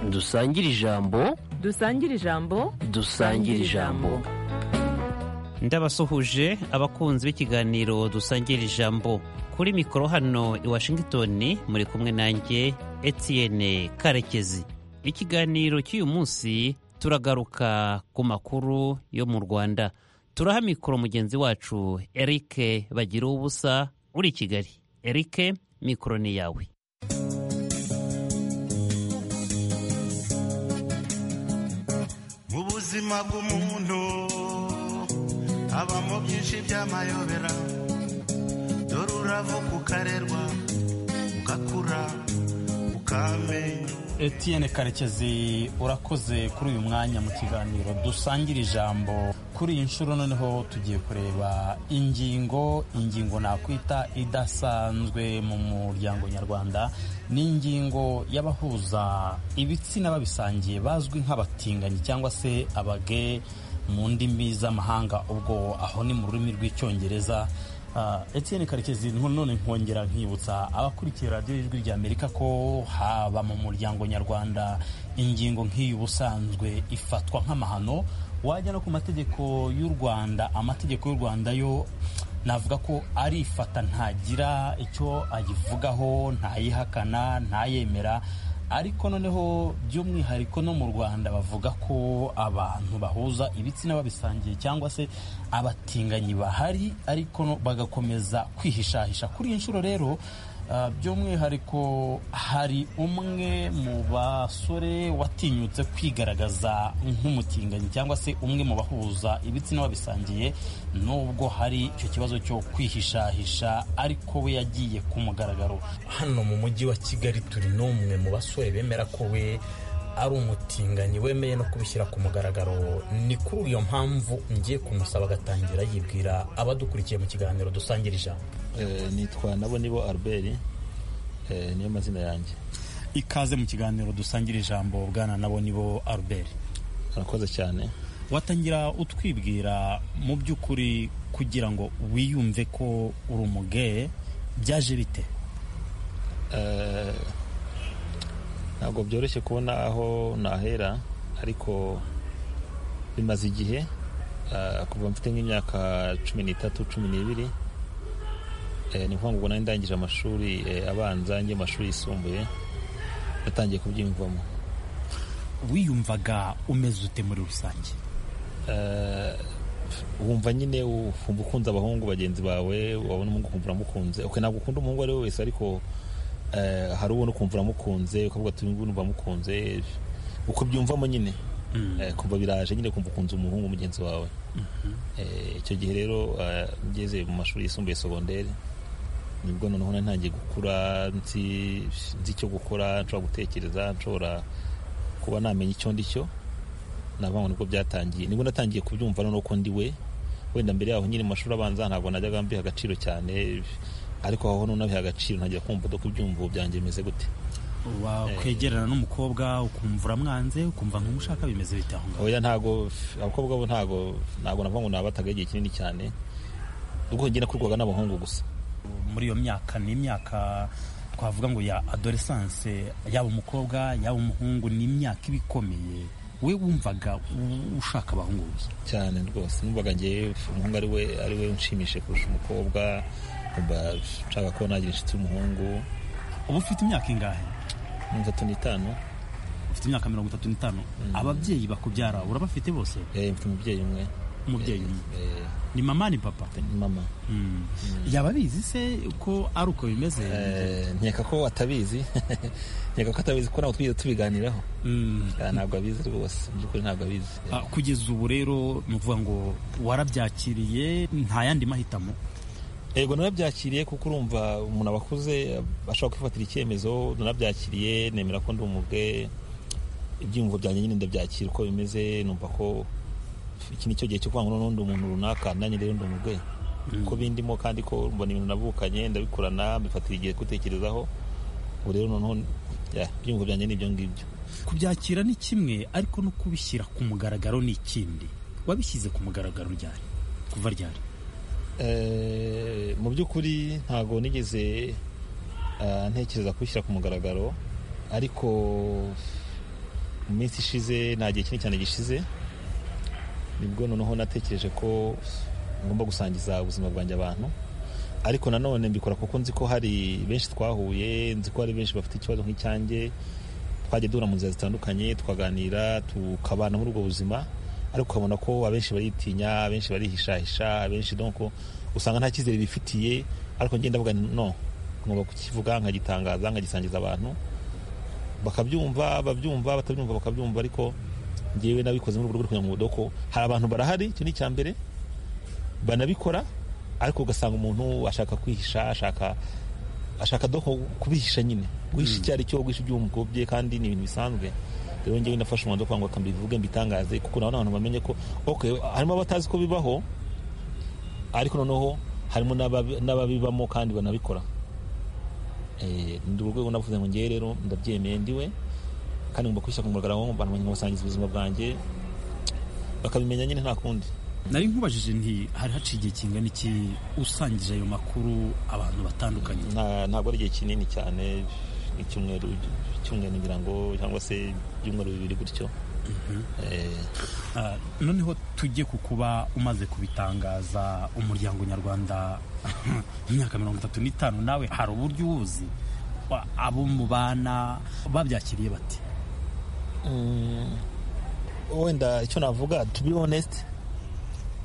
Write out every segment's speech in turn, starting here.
dusangire ijambo dusangire ijambo dusangire ijambo ndabasuhuje abakunzi b'ikiganiro dusangira ijambo kuri mikoro hano i washington muri kumwe nanjye etienne karekezi ikiganiro cy'uyu munsi turagaruka ku makuru yo mu rwanda turaha mikoro mugenzi wacu eric bagira ubusa uri i kigali eric mikoro ni yawe mu buzima bw'umuntu habamo byinshi by'amayobera dore uravuka ukarerwa ugakura ukamenya Etienne karekezi urakoze kuri uyu mwanya mu kiganiro dusangira ijambo kuri iyi nshuro noneho tugiye kureba ingingo ingingo nakwita idasanzwe mu muryango nyarwanda ni ingingo y'abahuza ibitsina babisangiye bazwi nk'abatinganyi cyangwa se abage mu ndimi z'amahanga ubwo aho ni mu rurimi rw'icyongereza Etienne karekezi none nkongera nkibutsa abakurikiye radiyo y'ijwi ry'amerika ko haba mu muryango nyarwanda ingingo nk'iyi ubusanzwe ifatwa nk'amahano wajya no ku mategeko y'u rwanda amategeko y'u rwanda yo navuga ko arifata ntagira icyo ayivugaho ntayihakana ntayemera ariko noneho by'umwihariko no mu rwanda bavuga ko abantu bahuza ibitsina babisangiye cyangwa se abatinganyi bahari ariko bagakomeza kwihishahisha kuri iyi nshuro rero by'umwihariko hari umwe mu basore watinyutse kwigaragaza nk'umutinganyi cyangwa se umwe mu bahuza ibitsina babisangiye nubwo hari icyo kibazo cyo kwihishahisha ariko we yagiye ku mugaragaro hano mu mujyi wa kigali turi n'umwe mu basore bemera ko we ari umutinganyi wemeye no kubishyira ku mugaragaro ni kuri iyo mpamvu ngiye kumusaba agatangira yibwira abadukurikiye mu kiganiro dusangira ijambo nitwa nabo nibo albert niyo mazina yanjye ikaze mu kiganiro dusangira ijambo bwana nabo nibo albert arakoze cyane watangira utwibwira mu by'ukuri kugira ngo wiyumve ko uri umugeye byaje bite ntabwo byoroshye kubona aho nahera ariko bimaze igihe kuva mfite nk'imyaka cumi n'itatu cumi n'ibiri ni ukuvuga ngo nari ndangije amashuri abanza njye amashuri yisumbuye natangiye kubyiyumvamo wiyumvaga umeze ute muri rusange wumva nyine wumva ukunze abahungu bagenzi bawe wabona umuhungu ukumva uramukunze ntabwo ukunda umuhungu uwo ari we wese ariko hari ubona ukumva uramukunze ukavuga ati ngubu numva amukunze uko byumvamo nyine kuva biraje nyine kumva ukunze umuhungu mugenzi wawe icyo gihe rero ngeze mu mashuri yisumbuye sogonderi nibwo noneho ntangiye gukura nzi icyo gukora nshobora gutekereza nshobora kuba namenya icyo ndi cyo navango nibwo byatangiye nibwo natangiye kubyumva noneho ko ndi we wenda mbere yaho nyine mu mashuri abanza ntabwo najyaga mbiha agaciro cyane ariko aho n'unabiha agaciro ntajya kumva dore ko ibyumvo byanjye bimeze gute wakwegerana n'umukobwa ukumva uramwanze ukumva nk'umushaka bimeze bite aho ngaho ntabwo abakobwa bo ntabwo ntabwo navuga ngo nabataga igihe kinini cyane ubwo ngenda kurwaga n'abahungu gusa muri iyo myaka ni imyaka twavuga ngo ya adoresanse yaba umukobwa yaba umuhungu ni imyaka iba ikomeye we wumvaga ushaka abahungu gusa cyane rwose numvaga ngewe umuhungu ari we ari we unshimishije kurusha umukobwa mba nshaka ko nagira inshuti y'umuhungu uba ufite imyaka ingahe mirongo itatu n'itanu ufite imyaka mirongo itatu n'itanu ababyeyi bakubyara urabafite bose mfite umubyeyi umwe umubyeyi umwe ni mama ni papa ni mama yaba abizi se ko ari uko bimeze nkeka ko atabizi nkeka ko atabizi ko ntabwo twigeze tubiganiraho ntabwo abizi rwose mu by'ukuri ntabwo abizi kugeza ubu rero ni ukuvuga ngo warabyakiriye nta yandi mahitamo yego narabyakiriye kuko urumva umuntu aba akuze ashobora kwifatira icyemezo narabyakiriye nemera ko ndi umubwe ibyiyumvo byanjye nyine ndabyakira uko bimeze numva ko iki ni cyo gihe cyo kuvuga ngo n'undi umuntu runaka nanjye rero ndi umubwe ko bindimo kandi ko mbona ibintu nabukanye ndabikorana mbifatira igihe kubitekerezaho ubu rero noneho ibyiyumvo byanjye ni ibyo ngibyo kubyakira ni kimwe ariko no kubishyira ku mugaragaro ni ikindi wabishyize ku mugaragaro ryari kuva ryari mu by'ukuri ntabwo nigeze ntekereza kubishyira ku mugaragaro ariko mu minsi ishize nta gihe kinini cyane gishize nibwo noneho natekereje ko ngomba gusangiza ubuzima bwanjye abantu ariko nanone mbikora kuko nzi ko hari benshi twahuye nzi ko hari benshi bafite ikibazo nk'icyanjye twajya duhura mu nzira zitandukanye twaganira tukabana muri ubwo buzima ariko ukabona ko abenshi baritinya abenshi barihishahisha abenshi donc usanga nta cyizere bifitiye ariko njye ndavuga nti no ngomba kukivuga nkagitangaza nkagisangiza abantu bakabyumva babyumva batabyumva bakabyumva ariko njyewe nabikoze mu rwego rwo kugira ngo mubudoko hari abantu barahari icyo ni icya mbere banabikora ariko ugasanga umuntu ashaka kwihisha ashaka ashaka do kubihisha nyine guhisha icyo ari cyo guhisha iby'umugobye kandi ni ibintu bisanzwe rero njyewe nafashe umwanzuro kugira ngo akambivuge mbitangaze kuko nabona abantu bamenye ko okay harimo abatazi ko bibaho ariko noneho harimo n'ababi- n'ababibamo kandi banabikora Eh, ni urwo rwego navuze ngo ngewe rero ndabyemeye ndiwe kandi ngomba kwishyira ku mugaragaro abantu basangiza ubuzima bwanjye bakabimenya nyine nta kundi nari nkubajije nti hari haciye igihe kingana iki usangije ayo makuru abantu batandukanye Nta- ntabwo ari igihe kinini cyane icyumweru icyumweru ngira ngo cyangwa se ibyumweru bibiri gutyo Eh, Ah, noneho tujye ku kuba umaze kubitangaza umuryango nyarwanda imyaka mirongo itatu n'itanu nawe hari uburyo uwuzi Wa- abo mubana babyakiriye bati mm, wenda icyo navuga to be honest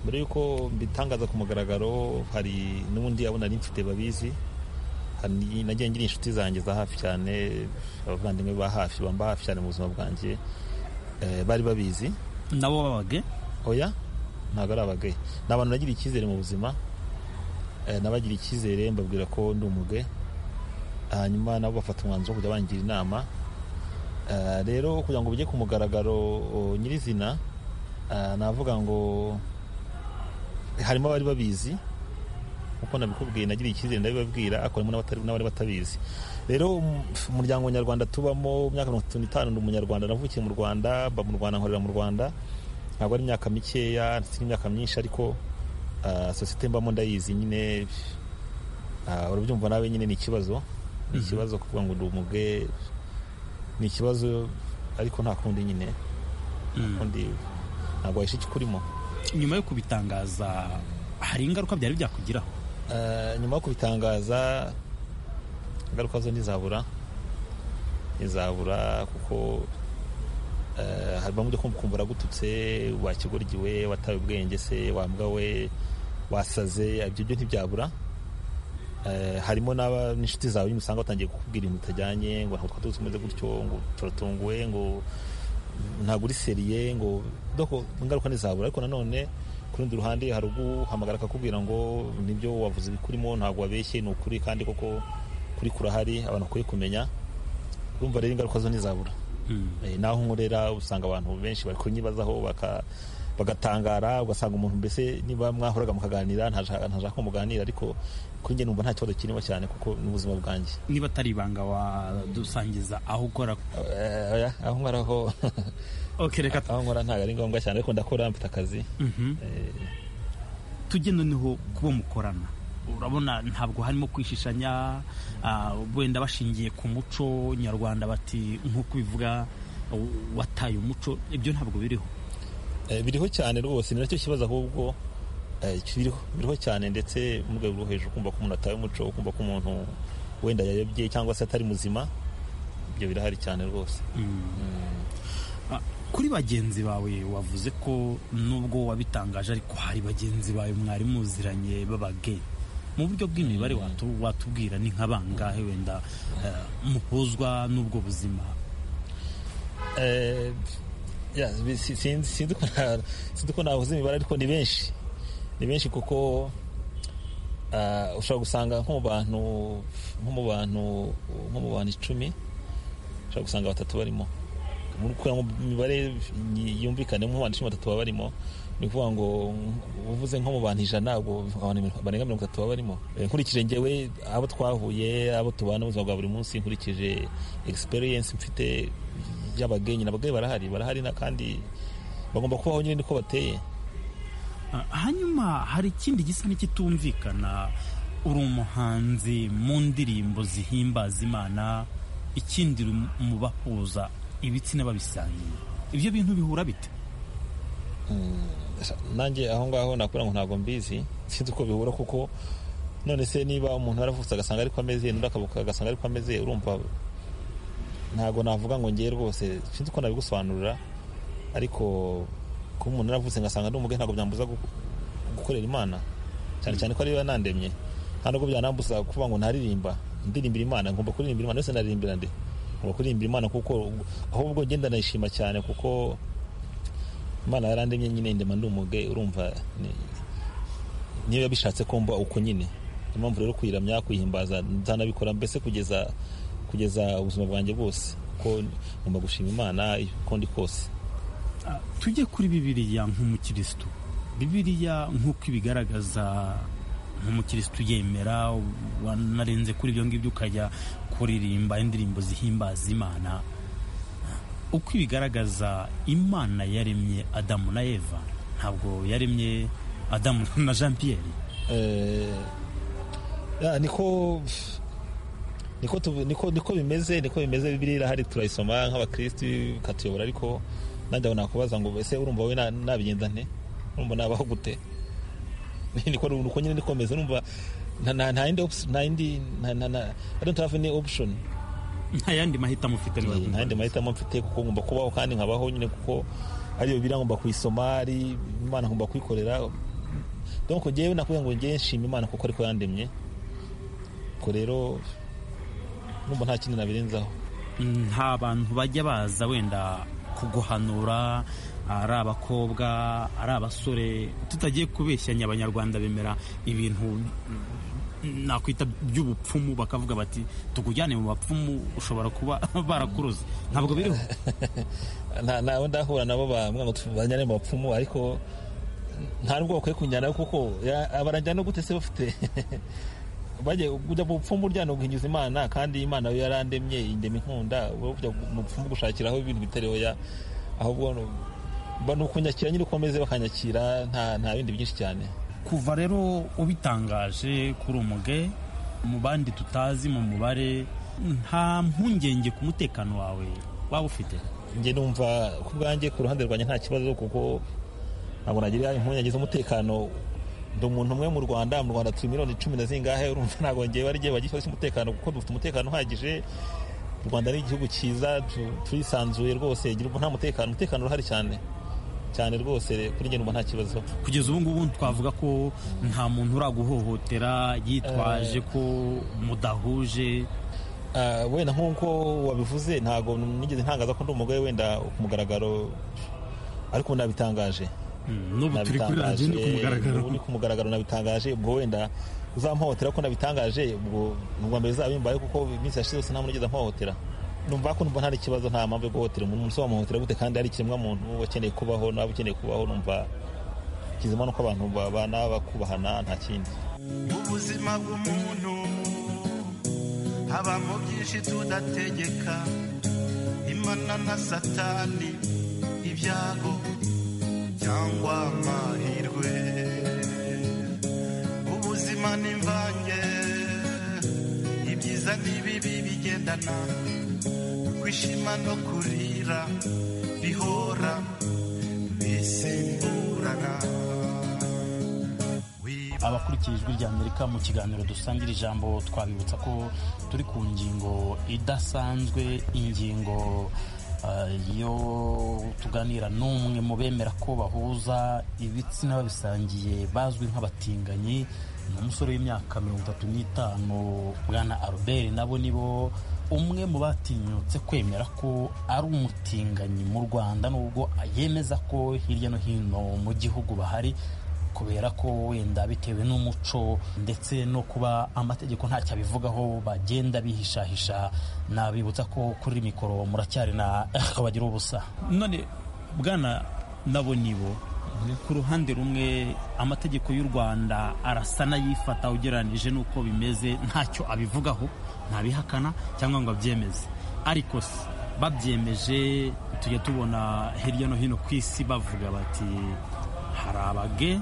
mbere y'uko mbitangaza ku mugaragaro hari n'ubundi abona ari mfite babizi hari nagiye ngira inshuti zanjye za hafi cyane abavandimwe ba hafi bamba hafi cyane mu buzima bwanjye eh, bari babizi nabo babage oya ntabwo ari abagaye ni abantu bagira icyizere mu buzima eh, n'abagira icyizere mbabwira ko ndi umuge hanyuma nabo bafata umwanzuro wo kujya bangira inama Eh, rero kugira ngo ujye ku mugaragaro o, nyirizina eh, navuga ngo harimo abari babizi kuko nabikubwiye nagira icyizere ndabibabwira ariko harimo n'abatari- n'abari batabizi rero um, umuryango nyarwanda tubamo imyaka mirongo itatu n'itanu ndi umunyarwanda navukiye mu rwanda mba mu rwanda nkorera mu rwanda ntabwo ari imyaka mikeya ndetse n'imyaka myinshi ariko ah, sosiyete mbamo ndayizi nyine ah, urabyumva nawe nyine ni ikibazo ni ikibazo kuvuga ngo ndi umuge ni ikibazo ariko nta kundi nyine Mm. kundi ntabwo wahisha ikikurimo nyuma yo kubitangaza hari ingaruka byari byakugiraho Eh, nyuma yo kubitangaza ingaruka zo ntizabura ntizabura kuko eh, hari bamwe ujya kumva ukumva uragututse wakigoryiwe wataye ubwenge se wambwa we wasaze ibyo byo ntibyabura Eh, harimo n'aba- n'inshuti zawe nyine usanga batangiye kukubwira ibintu bitajyanye ngo ntabwo twatuzi umeze gutyo ngo turatunguwe ngo ntabwo uri seriye ngo doko ingaruka ntizabura ariko nanone ku rundi ruhande hari uguhamagara akakubwira ngo nibyo wavuze ibikurimo ntabwo wabeshye ni ukuri kandi koko kuri kurahari abantu bakwiye kumenya urumva rero ingaruka zo ntizabura Eh, naho nkorera usanga abantu benshi bari kunyibazaho baka- bagatangara ugasanga umuntu mbese niba mwahoraga mukaganira ntaja- ntashaka ko muganira ariko kuri njye numva nta kibazo kirimo cyane kuko n'ubuzima bwanjye niba atari ibanga wadusangiza aho ukora Eh, oya, aho nkoraho okay, reka aho nkora ntabwo ari ngombwa cyane ariko ndakora mfite akazi Mhm. tujye noneho kubo mukorana urabona ntabwo harimo kwishishanya ah, wenda bashingiye ku muco nyarwanda bati nk'uko ubivuga w- wataye umuco ibyo ntabwo biriho Eh, biriho cyane rwose ni nacyo kibazo ahubwo eh, kiriho biriho cyane ndetse mu rwego rwo hejuru kumva ko umuntu ataye umuco kumva ko umuntu wenda yayobye cyangwa se atari muzima ibyo birahari cyane rwose Ah, kuri bagenzi bawe wavuze ko nubwo wabitangaje ariko hari bagenzi bawe mwari muziranye b'abage mu buryo bw'imibare watu- watubwira ni nka bangahe wenda ah, muhuzwa n'ubwo buzima Eh, ya, si- sinzi sinzi ko na- sinzi ko navuze imibare ariko ni benshi ni benshi kuko ah, ushobora gusanga nko mu bantu nko mu bantu nko mu bantu icumi ushobora gusanga batatu barimo muri kugira ngo imibare yi- yumvikane mu bantu icumi batatu baba barimo ni ukuvuga ngo uvuze nko mu bantu ijana ubwo abantu mirongo- barenga mirongo itatu baba barimo Eh, nkurikije njyewe abo twahuye abo tubana ubuzima bwa buri munsi nkurikije experience mfite y'abageni nyine abageni barahari barahari na kandi bagomba kubaho nyine niko bateye Ah, hanyuma hari ikindi gisa n'ikitumvikana uri umuhanzi mu ndirimbo zihimbaza imana ikindi uri mu bahuza ibitsina babisangiye ibyo bintu bihura bite nanjye aho ngaho nakora ngo ntabwo mbizi sinzi uko bihura kuko none se niba umuntu yaravutse agasanga ariko ameze n'undi akavuka agasanga ariko ameze urumva ntabwo navuga ngo ngewe rwose sinzi uko nabigusobanurira ariko kuba umuntu yaravutse ngasanga ari umugore ntabwo byambuza gu- gukorera imana cyane cyane ko ariyo yanandemye nta nubwo byanambuza kuvuga ngo ntaririmba ndirimbira imana ngomba kuririmbira imana wese naririmbira nde ngomba kuririmbira imana kuko ahubwo ngenda nayishima cyane kuko imana yarandemye nyine ndema ndi umuge urumva ni- niyo yabishatse ko mba uko nyine Niyo mpamvu rero kuyiramya kuyihimbaza nzanabikora mbese kugeza kugeza ubuzima bwanjye bwose kuko ngomba gushima imana uko ndi kose tujye kuri bibiliya nk'umukirisitu bibiliya nk'uko ibigaragaza nk'umukirisitu yemera wanarenze kuri ibyo ngibyo ukajya kuririmba indirimbo zihimbaza imana uko ibigaragaza imana yaremye adamu na eva ntabwo yaremye adamu na jean pierre Eh, ah, niko niko tuvu- niko niko bimeze niko bimeze bibiliya irahari turayisoma nk'abakirisitu ikatuyobora ariko nanjye aho nakubaza ngo ese urumva wowe na- nabigenza nte urumva nabaho gute niko nuko nyine niko meze urumva nta- nta nta yindi opsi- nta yindi nta- nta- nta- I don't have any option nta yandi mahitamo ufite niba nta yandi kumva. mahitamo mfite kuko ngomba kubaho kandi nkabaho nyine kuko ariyo bibiliya ngomba kuyisoma ari imana ngomba kuyikorera donc ngewe nakuvuga ngo ngewe nshima imana kuko ariko yandemye ubwo rero numva nta kindi nabirenzaho nta bantu bajya baza wenda kuguhanura ari abakobwa ari abasore tutagiye kubeshyanya abanyarwanda bemera ibintu nakwita by'ubupfumu bakavuga bati tukujyane mu bapfumu ushobora kuba barakuroze ntabwo biriho nta- ntawe ndahura nabo bavuga ngo banyane mu bapfumu ariko nta nubwo bakwiye kunjyanayo kuko ya- abanajyana gute se bafite bajye kujya mu bupfumu uryana guhinyuza imana kandi imana yo yarandemye indema inkunda wowe kujya mu bupfumu gushakiraho ibintu bitari oya ahubwo no- ba- ni ukunyakira nyiri ukomeze bakanyakira nta nta bindi byinshi cyane kuva rero ubitangaje kuri umuge mu bandi tutazi mu mubare nta mpungenge ku mutekano wawe waba ufite njye numva ku bwanjye ku ruhande rwanjye nta kibazo kuko ntabwo nagira impungenge z'umutekano ndi umuntu umwe mu rwanda mu rwanda turi miliyoni cumi na zingahe urumva ntabwo ngewe ari jyewe bagifasha umutekano kuko dufite umutekano uhagije u rwanda ni igihugu cyiza tu- turisanzuye rwose ngira ubwo nta mutekano umutekano urahari cyane cyane rwose kuri njye numva nta kibazo kugeza ubu ngubu twavuga ko nta muntu uraguhohotera yitwaje ko mudahuje Ah, wenda nk'uko wabivuze ntabwo nigeze ntangaza ko ndi umugore wenda ku mugaragaro ariko nabitangaje Mm, n'ubu turi kuri radiyo ni ku mugaragaro ubu ni ku mugaragaro nabitangaje ubwo wenda uzampohotera ko nabitangaje ubwo nubwa mbere zabimbaye kuko iminsi yashize yose nta muntu ugeze ampohotera numva ko numva nta kibazo nta mpamvu yo guhotera umuntu umuntu wamuhotera gute kandi ari ikiremwa muntu wakeneye kubaho naba ukeneye kubaho numva kizima nuko abantu babana bakubahana nta kindi mu buzima bw'umuntu habamo byinshi tudategeka imana na satani ibyago cyangwa amahirwe ubuzima n'imvange ibyiza n'ibibi bigendana kwishima no kurira bihora bisimburana abakurikiye ijwi rya amerika mu kiganiro dusangira ijambo twabibutsa ko turi ku ngingo idasanzwe ingingo eh, yo tuganira n'umwe mu bemera ko bahuza ibitsina babisangiye bazwi nk'abatinganyi ni umusore w'imyaka mirongo itatu n'itanu bwana albert nabo ni bo umwe mu batinyutse kwemera ko ari umutinganyi mu rwanda nubwo yemeza ko hirya no hino mu gihugu bahari kubera ko wenda bitewe n'umuco ndetse no kuba amategeko ntacyo abivugaho bagenda bihishahisha nabibutsa ko kuri mikoro muracyari na bagira ubusa none bwana nabo nibo ku ruhande rumwe amategeko y'u rwanda arasa n'ayifata ugereranyije n'uko bimeze ntacyo abivugaho ntabihakana cyangwa ngo abyemeze ariko se babyemeje tujya tubona hirya no hino ku isi bavuga bati hari abage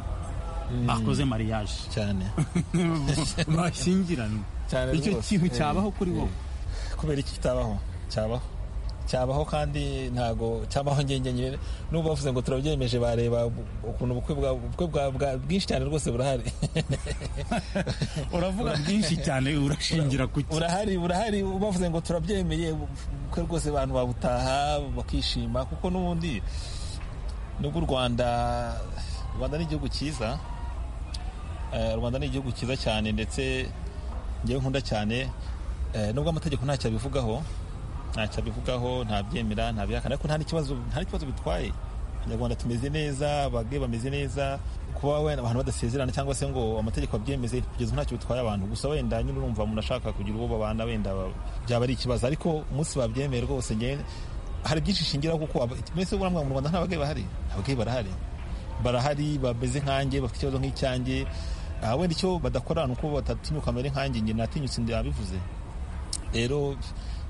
bakoze mariage cyane bashyingiranwe Cyane icyo rwose. kintu Eh. cyabaho kuri wowe kubera iki kitabaho cyabaho cyabaho kandi ntago cyabaho ngenge nyine n'ubwo bavuze ngo turabyemeje bareba ukuntu ubukwe bwa- ubukwe bwa- bwa- bwinshi cyane rwose burahari uravuga bwinshi cyane urashingira ku ki burahari burahari bavuze ngo turabyemeye ubukwe rwose abantu babutaha bakishima kuko n'ubundi nubwo u rwanda u rwanda ni igihugu cyiza Eh, u rwanda ni igihugu cyiza cyane ndetse ngewe nkunda cyane eh, nubwo amategeko ntacyo abivugaho ntacyo abivugaho ntabyemera ntabihakana ariko nta n'ikibazo nta n'ikibazo bitwaye abanyarwanda tumeze neza abage bameze neza kuba wenda abantu badasezerana cyangwa se ngo amategeko abyemeze kugeza ubu ntacyo bitwaye abantu gusa wenda nyine urumva umuntu ashaka kugira uwo babana wenda ba- byaba ari ikibazo ariko umunsi babyemeye rwose ngewe hari byinshi shingiraho kuko aba- mbese ubu mu rwanda nta bagabo bahari abagabo barahari barahari bameze nkanjye bafite ikibazo nk'icyanjye Ah, wenda icyo badakora ni uko batatinyuka mbere nkanjye njye natinyutse ndabivuze rero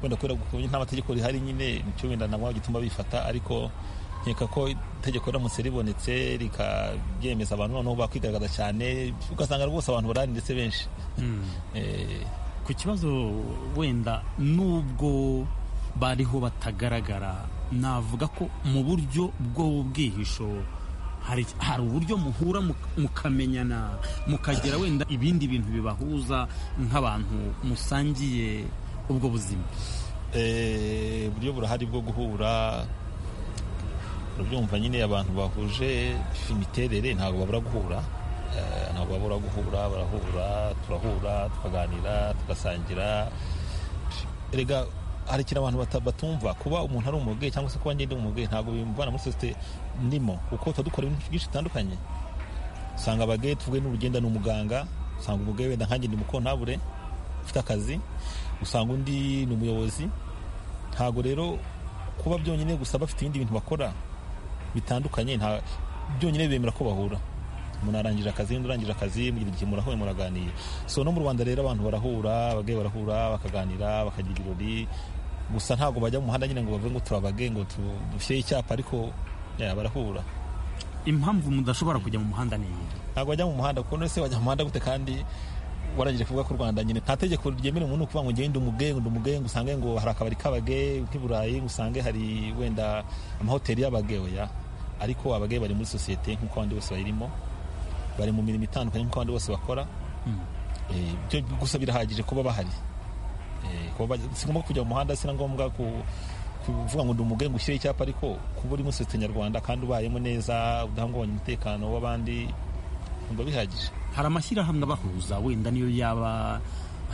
wenda kubera ko nta mategeko rihari nyine nicyo wenda ntabwo gituma bifata ariko nkeka ko itegeko riramutse ribonetse rikabyemeza abantu noneho bakwigaragaza cyane ugasanga rwose abantu barahari ndetse benshi Eh, ku kibazo wenda n'ubwo bariho batagaragara navuga ko mu buryo bw'ubwihisho hari hari uburyo muhura muka- mukamenyana mukagira wenda ibindi bintu bibahuza nk'abantu musangiye ubwo buzima eh, uburyo burahari bwo guhura urabyumva nyine abantu bahuje imiterere ntabwo babura guhura Eh, ntabwo babura guhura barahura turahura tukaganira tugasangira erega hari ikintu abantu bata- batumva kuba umuntu ari umuge cyangwa se kuba ngende umuge ntabwo bimvana muri sosiyete ndimo kuko tuba dukora ibintu byinshi bitandukanye usanga abage tuvuge n'urugenda ni umuganga usanga umuge wenda nkanjye ndi umukontabure ufite akazi usanga undi ni umuyobozi ntabwo rero kuba byonyine gusa bafite ibindi bintu bakora bitandukanye nta byonyine bemera ko bahura umuntu arangije akazi undi arangije akazi mu gihe murahuye muraganira so no mu rwanda rero abantu barahura abagabo barahura bakaganira bakagira ibirori gusa ntabwo bajya mu muhanda nyine ngo bavuge ngo turabage ngo tu- dushyire icyapa ariko yeah, barahura impamvu mudashobora kujya mu muhanda ni iyi ntabwo bajya mu muhanda kuko none se wajya mu muhanda gute kandi warangije kuvuga ko u rwanda nyine nta tegeko ryemerera umuntu kuvuga ngo ngende umugengo ndi umugengo usange ngo hari akabari k'abage nk'i burayi ngo usange hari wenda amahoteli y'abage oya ariko abage bari muri sosiyete nk'uko abandi bose bayirimo bari mu mirimo itandukanye nk'uko abandi bose bakora Eh, ibyo gusa birahagije kuba bahari Eh, kuba bajya- si ngombwa kujya mu muhanda si na ngombwa ku- kuvuga ngo ndi umugengo ushyire icyapa ariko kuba uri muri sosiyete nyarwanda kandi ubayemo neza udahungabanya umutekano w'abandi umva bihagije hari amashyirahamwe abahuza wenda niyo yaba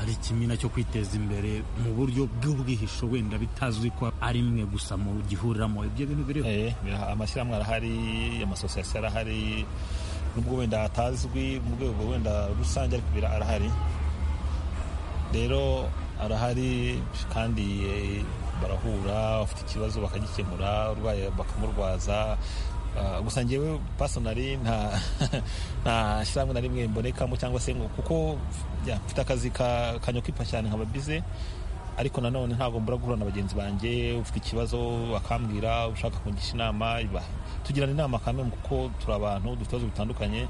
ari ikimina cyo kwiteza imbere mu buryo bw'ubwihisho wenda bitazwi ko ari imwe gusa mu gihuriramo ibyo bintu biriho Eh, bira- amashyirahamwe arahari amasosiyasiyo arahari nubwo wenda atazwi mu rwego wenda rusange ariko bira- arahari rero arahari kandi eh, barahura bafite ikibazo bakagikemura urwaye bakamurwaza Ah, gusa ngewe pasonari nta nta shyirahamwe na rimwe mbonekamo cyangwa se ngo kuko ya, mfite akazi ka- kanyukipa cyane nkaba bize ariko nanone ntabwo mbura guhura na bagenzi banjye ufite ikibazo bakambwira ushaka kungisha inama iba- tugirana inama kamwe kuko turi abantu dufite ibibazo bitandukanye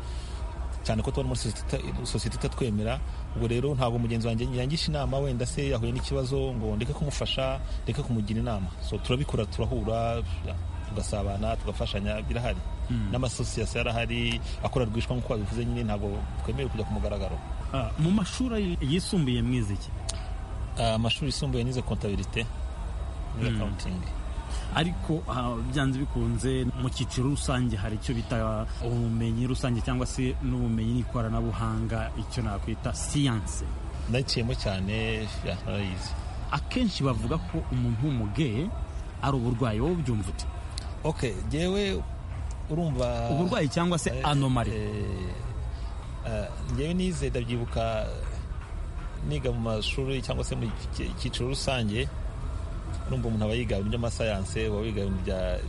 cyane ko tubona muri sosiyete ita- sosiyete itatwemera ubwo rero ntabwo mugenzi wanjye yangisha inama wenda se yahuye n'ikibazo ngo ndeke kumufasha ndeke kumugira inama so turabikora turahura tugasabana tugafashanya birahari n'amasosiyasiyo arahari akora rwishwa nk'uko babivuze nyine ntabwo twemerewe kujya ku mugaragaro Ah, mu mashuri yisumbuye mwiziki Ah, amashuri yisumbuye nize kontabirite muri akawuntingi ariko ah, byanze bikunze mu cyiciro rusange hari icyo bita ubumenyi rusange cyangwa se n'ubumenyi n'ikoranabuhanga icyo nakwita siyanse nayiciyemo cyane ya, narayizi akenshi bavuga ko umuntu w'umugeye ari uburwayi wowe ubyumva ute ok ngewe urumva uburwayi cyangwa se Eh, anomari eh, eh, ngewe nize ndabyibuka niga mu mashuri cyangwa se mu cy- cyiciro rusange urumva umuntu aba yiga ibintu by'amasayanse aba yiga ibintu bya-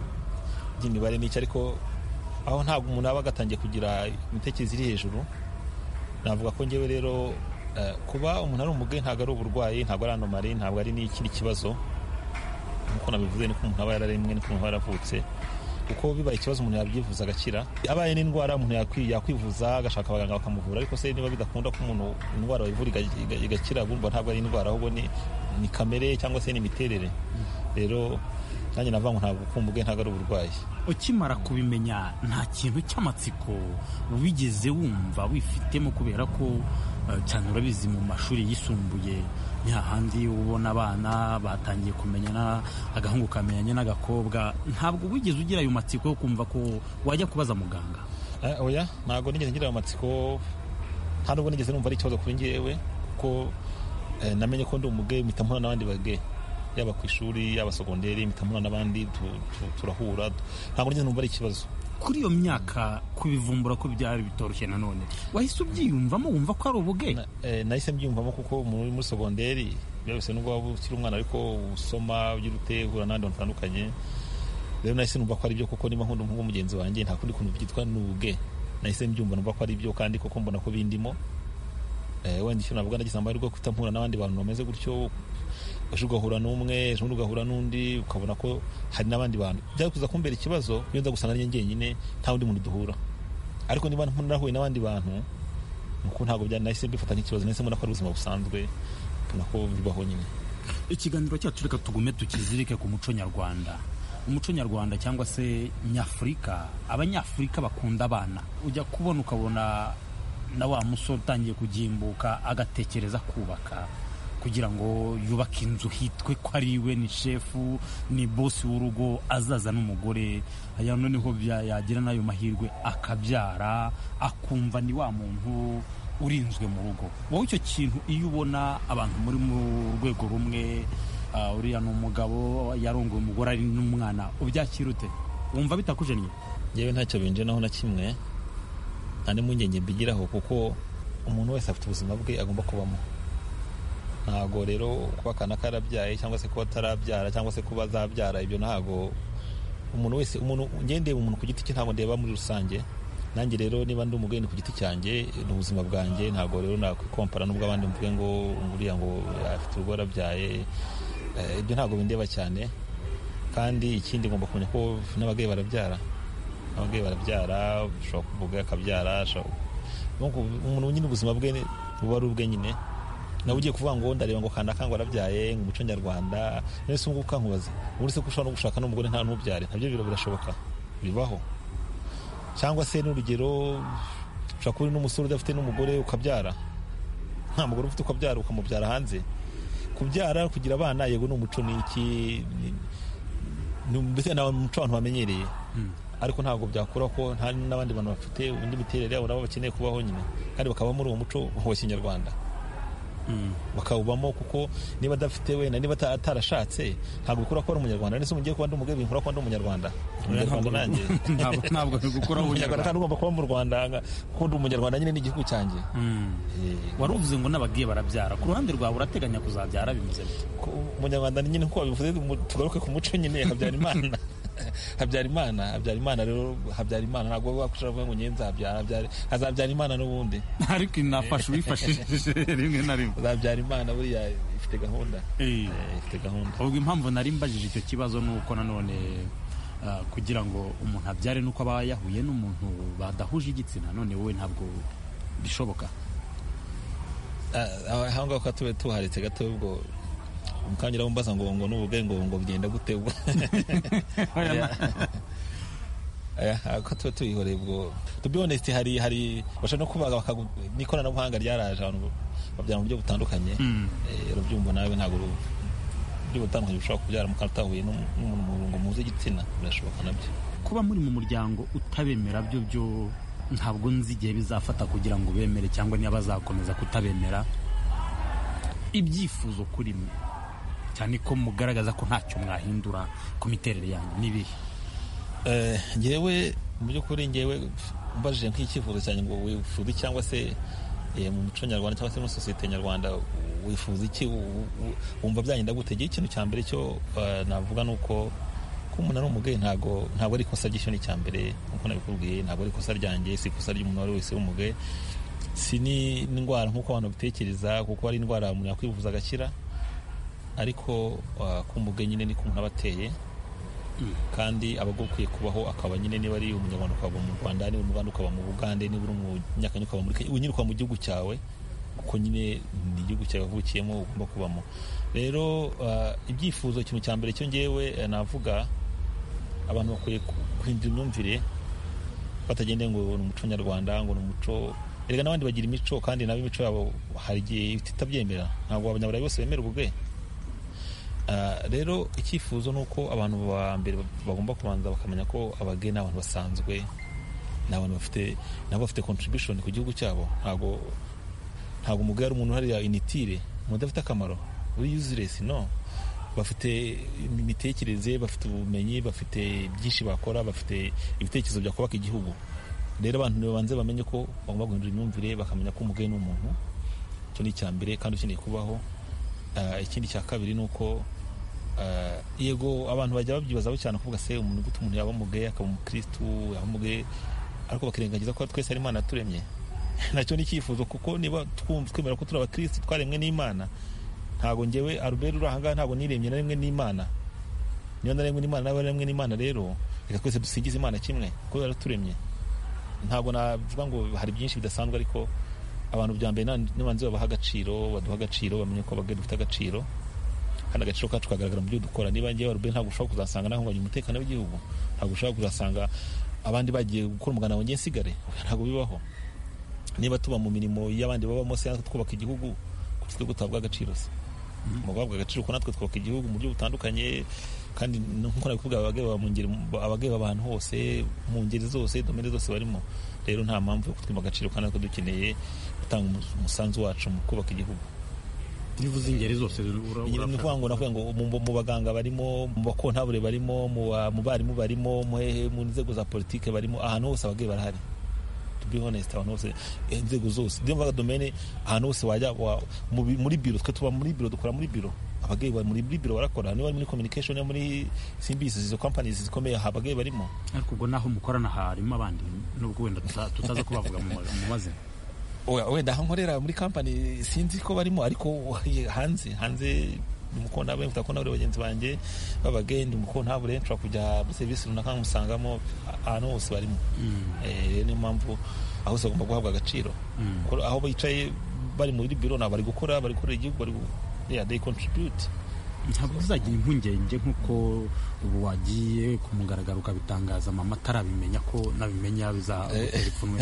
by'imibare n'icyo ariko aho ntabwo umuntu aba agatangiye kugira imitekerereze iri hejuru navuga ko ngewe rero eh, kuba umuntu ari umugore ntabwo ari uburwayi ntabwo ari anomari ntabwo ari n'ikindi kibazo nk'uko nabivuze niko umuntu aba yararemwe niko umuntu aba yaravutse kuko bibaye ikibazo umuntu yabyivuza agakira abaye n'indwara umuntu yakwi- yakwivuza agashaka abaganga bakamuvura ariko se niba bidakunda ko umuntu indwara bayivura iga- iga- igakira bumva ntabwo ari indwara ahubwo ni ni kamere cyangwa se ni imiterere rero nanjye navuga ngo ntabwo ukumva ubwe ntabwo ari uburwayi ukimara kubimenya nta kintu cy'amatsiko wigeze wumva wifitemo kubera ko eh, cyane urabizi mu mashuri yisumbuye ni hahandi ubona abana batangiye kumenyana agahungu kamenyanye n'agakobwa ntabwo wigeze ugira ayo matsiko yo kumva ko wajya kubaza muganga Eh, oya ntabwo nigeze ngira amatsiko nta nubwo nigeze numva ari ikibazo kuri njyewe kuko eh, namenye ko ndi umuge mpita mpura n'abandi bage yaba ku ishuri yaba sogonderi mpita mpura n'abandi tu- tu- turahura ntabwo nigeze numva ari ikibazo kuri iyo myaka kubivumbura ko byari bitoroshye nanone wahise ubyiyumvamo wumva ko ari ubuge Na- eh, nahise mbyiyumvamo kuko umuntu uri muri sogonderi byose nubwo waba ukiri umwana ariko usoma ugira ute uhura n'abandi bantu batandukanye rero nahise numva ko ari byo kuko niba nkunda umuhungu mugenzi wanjye nta kundi kuntu byitwa nuge nahise mbyumva numva ko ari byo kandi koko mbona ko bindimo Eh, wenda icyo navuga nagize amahirwe yo guhita mpura n'abandi bantu bameze gutyo ejo ugahura n'umwe ejo bundi ugahura n'undi ukabona ko hari n'abandi bantu byari kuza kumbera ikibazo iyo nza gusanga nanjye njyenyine nta wundi muntu duhura ariko niba narahuye n'abandi bantu nuko ntabwo byari nahise mbifata nk'ikibazo nahise mbona ko ari ubuzima busanzwe mbona ko bibaho nyine ikiganiro cyacu reka tugume tukizirike ku muco nyarwanda umuco nyarwanda cyangwa se nyafurika abanyafurika bakunda abana ujya kubona ukabona na wa musore utangiye kugimbuka agatekereza kubaka kugira ngo yubake inzu hitwe ko ari we ni shefu ni bosi w'urugo azaza n'umugore aya noneho bya- yagira n'ayo mahirwe akabyara akumva ni wa muntu urinzwe mu rugo wowe icyo kintu iyo ubona abantu muri mu rwego rumwe ah, uriya ni umugabo yarongoye umugore ari n'umwana ubyakira ute wumva bitakujennye yewe ntacyo binjiraho na kimwe nta n'impungenge mbigiraho kuko umuntu wese afite ubuzima bwe agomba kubamo ntabwo rero kuba akana karabyaye cyangwa se kuba atarabyara cyangwa se kuba azabyara ibyo ntabwo umuntu wese umuntu ngendeye umuntu ku giti cye ntabwo ndeba muri rusange nanjye rero niba ndi umugeni ku giti cyanjye ni ubuzima bwanjye ntabwo rero nakwikompara n'ubwo abandi mvuge ngo nguriya ngo afite urugo arabyaye Eh, ibyo ntabwo bindeba cyane kandi ikindi ngomba kumenya ko n'ababyeyi barabyara ababyeyi barabyara ushobora kuvuga akabyara ashobora- Nuko umuntu nyine ubuzima bwe ni- buba ari ubwe nyine nawe ugiye kuvuga ngo ndareba ngo kanda kango arabyaye ngo umuco nyarwanda none se ubungubu ukankubaza uretse ko ushobora no gushaka n'umugore nta n'ubyare nabyo biro birashoboka bibaho cyangwa se n'urugero ushobora kuba uri n'umusore udafite n'umugore ukabyara nta mugore ufite ukabyara ukamubyara hanze kubyara kugira abana yego ni umuco ni iki ni- ni- mbese ni umuco abantu bamenyereye ariko ntabwo byakura ko nta n'abandi bantu bafite indi miterere yabo nabo bakeneye kubaho nyine kandi bakaba muri uwo muco wa kinyarwanda bakawubamo kuko niba adafite wenda niba ata- atarashatse ntabwo bikura ko ari umunyarwanda ndetse mugiye kuba ndi umugabo binkura ko ndi umunyarwanda umunyarwanda nanjye ntabwo ntabwo bigukuraho umunyarwanda kandi ugomba kuba mu rwanda kuko ndi umunyarwanda nyine n'igihugu cyanjye Eh, wari uvuze ngo n'abagiye barabyara ku ruhande rwawe urateganya kuzabyara bimeze bite ko umunyarwanda ni nyine kuko bivuze mu- tugaruke ku muco nyine habyarimana habyarimana habyarimana rero habyarimana ntabwo wakwishura kuvuga ngo ngenzi habyara habyara hazabyara n'ubundi ariko inafasha uwifashishije rimwe na rimwe hazabyara buriya ifite gahunda Eh. Eh, ifite gahunda ubwo impamvu nari mbajije icyo kibazo ni uko nanone ah, kugira ngo umuntu abyare nuko aba yahuye n'umuntu badahuje igitsina none wowe ntabwo bishoboka Ah, aha ngaha tube tuharetse gato ubwo mukanyura mbaza ngo ngo n'ubugari ngo ngo bigenda gute ubwo Eh, ah, ko tuba tuyihoreye ubwo to be honest hari hari bashobora no kubaga bakagu- n'ikoranabuhanga ryaraje abantu babyara mu buryo butandukanye Eh, urabyumva nawe ntabwo uru- buryo butandukanye bushobora kubyara mu kantu utahuye n'umu- n'umuntu ngo muze igitsina birashoboka nabyo kuba muri mu muryango utabemera byo byo ntabwo nzi igihe bizafata kugira ngo bemere cyangwa niba bazakomeza kutabemera ibyifuzo kuri mwe cyane ko mugaragaza ko ntacyo mwahindura ku miterere yanyu n'ibihe Eh, njyewe mu by'ukuri njyewe mbajije nk'icyifuzo cyanjye ngo wifuza iki cyangwa se eh, mu muco nyarwanda cyangwa se muri sosiyete nyarwanda wifuza iki u- u- wumva byagenda gute njyewe ikintu cya mbere cyo eh, navuga ni uko ko umuntu ari umugaye ntabwo ntabwo ari ikosa ry'icyo ni icya mbere nk'uko nabikubwiye ntabwo ari ikosa ryanjye si ikosa ry'umuntu uwo ari wese w'umugaye si ni- n'indwara nk'uko abantu babitekereza kuko ari indwara umuntu yakwivuza agakira ariko eh, ko umugaye nyine ni ko umuntu aba ateye kandi aba agukwiye kubaho akaba nyine niba ari umunyarwanda ukaba mu rwanda niba uri mu rwanda ukaba mu bugande niba uri umunyakenya ukaba muri kenya uba nyine ukaba mu gihugu cyawe kuko nyine ni igihugu cyavukiyemo ugomba kubamo rero ibyifuzo ikintu cya mbere cyo ngewe navuga abantu bakwiye guhindura imyumvire batagendeye ngo ni umuco nyarwanda ngo ni umuco erega n'abandi bagira imico kandi nabo imico yabo hari igihe itabyemera ntabwo abanyaburayi bose bemera ubwe rero icyifuzo ni uko abantu ba mbere bagomba kubanza bakamenya ko abageni ni abantu basanzwe ni abantu bafite nabo bafite contribution ku gihugu cyabo ntabwo ntabwo umugore ari umuntu hariya initire umuntu udafite akamaro uri useless no bafite imitekerereze bafite ubumenyi bafite byinshi bakora bafite ibitekerezo byakubaka igihugu rero abantu babanze bamenye ko bagomba guhindura imyumvire bakamenya ko umugeni ni umuntu icyo ni icya mbere kandi ukeneye kubaho ikindi cya kabiri ni uko yego abantu bajya babyibazaho cyane kuvuga se umuntu gute umuntu yaba umugeye akaba umukirisitu yaba umugeye ariko bakirengagiza ko twese ari imana turemye nacyo ni icyifuzo kuko niba twemera ko turi abakirisitu twaremwe n'imana ntabwo ngewe aruberi uri ahangaha ntabwo niremye na rimwe n'imana niba naremwe n'imana nawe naremwe n'imana rero reka twese dusigize imana kimwe kubera turemye ntabwo navuga ngo hari byinshi bidasanzwe ariko abantu bya mbere n'abanzi babaha agaciro baduha agaciro bamenye ko abagari dufite agaciro kandi agaciro kacu kagaragara mu byo dukora niba ngewe aruberi ntabwo ushobora kuzasanga nahungabanya umutekano w'igihugu ntabwo ushobora kuzasanga abandi bagiye gukora umuganda wanjye nsigare ntabwo bibaho niba tuba mu mirimo y'abandi babamo se twubaka igihugu kuko gutabwa agaciro se guhabwa agaciro ko natwe twubaka igihugu mu buryo butandukanye kandi nk'uko nabivuga abageba abantu hose mu ngeri zose domene zose barimo rero nta mpamvu yo kutwima agaciro kandi natwe dukeneye gutanga umusanzu wacu mu kubaka igihugu nivuze ingeri zose nyine ni ukuvuga ngo navuga ngo mu baganga barimo mu bakontabure barimo mu barimu barimo mu nzego za politiki barimo ahantu hose abagabo barahari be honest abantu bose inzego zose niyo mvuga domene ahantu hose wajya muri biro twe tuba muri biro dukora muri biro abagabo bari muri biro barakora niba muri communication niba muri simbisi izo companies zikomeye aha abagabo barimo ariko ubwo naho mukorana harimo abandi nubwo wenda tutaza kubavuga mu mazina wenda aho nkorera muri company sinzi ko barimo ariko hanze hanze umukontabure mfite abakontabure bagenzi banjye b'abageni umukontabure nshobora kujya muri serivisi runaka nkamusangamo ahantu hose barimo niyo mpamvu aho hose bagomba guhabwa agaciro aho bicaye bari muri biro ntabwo bari gukora bari gukorera igihugu bari they contribute ntabwo bizagira impungenge nk'uko ubu wagiye ku mugaragaro ukabitangaza mama atarabimenya ko nabimenya bizatera ipfunwe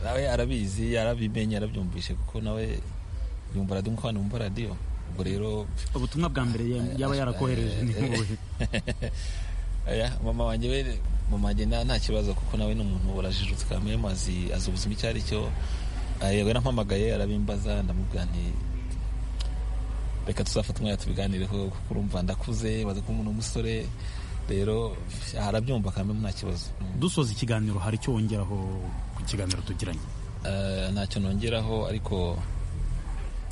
nawe arabizi arabimenye arabyumvishe kuko nawe yumva radiyo nk'abantu bumva radiyo ubwo rero ubutumwa bwa mbere yaba yarakohereje ni nk'ubuhe mama wanjye we mama wanjye nta kibazo kuko nawe ni umuntu urajijutse kamere mazi azi ubuzima icyo ari cyo yego yarampamagaye arabimbaza ndamubwira nti reka tuzafata umwanya tubiganireho kuko urumva ndakuze bazi ko umuntu w'umusore rero arabyumva kamere nta kibazo dusoza ikiganiro hari icyo wongeraho ku kiganiro tugiranye ntacyo nongeraho ariko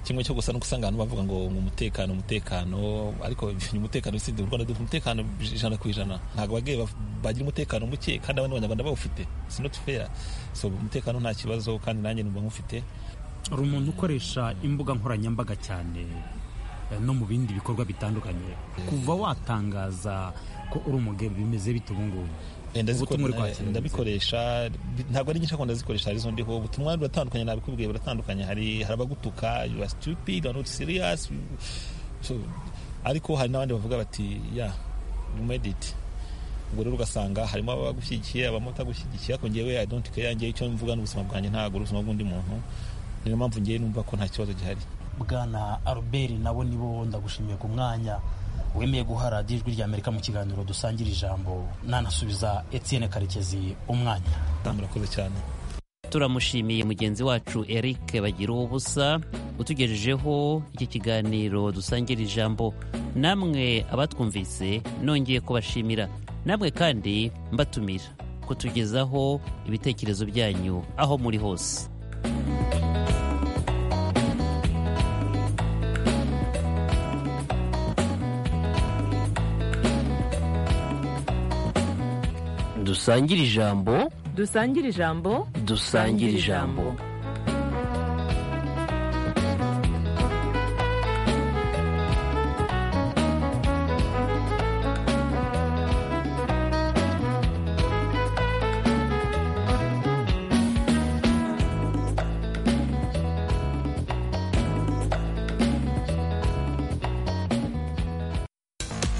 kimwe cyo gusa no gusanga abantu bavuga ngo umutekano umutekano ariko umutekano usibye u Rwanda dufite umutekano ijana ku ijana ntabwo abageye bagira umutekano muke kandi abandi banyarwanda bawufite si not fair so umutekano nta kibazo kandi nanjye numva nkufite hari umuntu ukoresha imbuga nkoranyambaga cyane no mu bindi bikorwa bitandukanye kuva watangaza ko uri umugabo bimeze bite ubu ngubu ndabikoresha ntabwo ari nyinshi akunda zikoresha arizo ndiho ubutumwa buratandukanye nabikubwiye buratandukanye hari hari abagutuka you are stupid you are not serious so, ariko hari n'abandi bavuga bati ya you made it ubwo rero ugasanga harimo abagushyigikiye abamo batagushyigikiye ariko ngewe i don't care ngewe icyo mvuga ni ubuzima bwanjye ntabwo ari ubuzima bw'undi muntu niyo mpamvu ngewe numva ko nta kibazo gihari bwana aruberi nabo nibo ndagushimiye ku mwanya wemeye guha radiyo ijwi rya amerika mu kiganiro dusangira ijambo nanasubiza etienne karekezi umwanya murakoze cyane turamushimiye mugenzi wacu eric bagira ubusa utugejejeho iki kiganiro dusangira ijambo namwe abatwumvise nongeye kubashimira namwe kandi mbatumira kutugezaho ibitekerezo byanyu aho muri hose dusangire ijambo dusangire ijambo dusangire ijambo